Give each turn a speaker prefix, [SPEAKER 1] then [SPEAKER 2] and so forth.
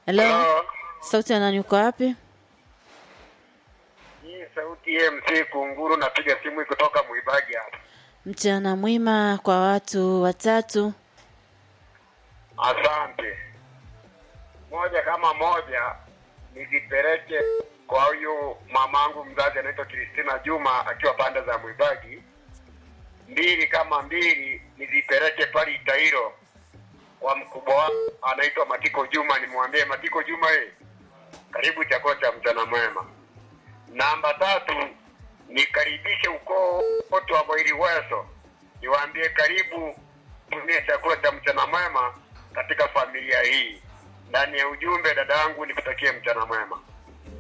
[SPEAKER 1] Hello.
[SPEAKER 2] Hello.
[SPEAKER 1] Sauti ya nani uko wapi?
[SPEAKER 2] Hii sauti ya MC Kunguru, napiga simu hii kutoka Mwibagi hapa.
[SPEAKER 1] Mchana mwema kwa watu watatu.
[SPEAKER 2] Asante. Moja kama moja nizipeleke kwa huyu mamangu mzazi anaitwa Kristina Juma akiwa pande za Mwibagi. Mbili kama mbili nizipeleke pale Itairo kwa mkubwa wangu anaitwa Matiko Juma, nimwambie Matiko Juma, eh, karibu chakula cha mchana mwema. Namba tatu nikaribishe ukoo wote wa Bwairiweso, niwaambie karibu tumie chakula cha mchana mwema katika familia hii. Ndani ya ujumbe, dada yangu, nikutakie mchana mwema.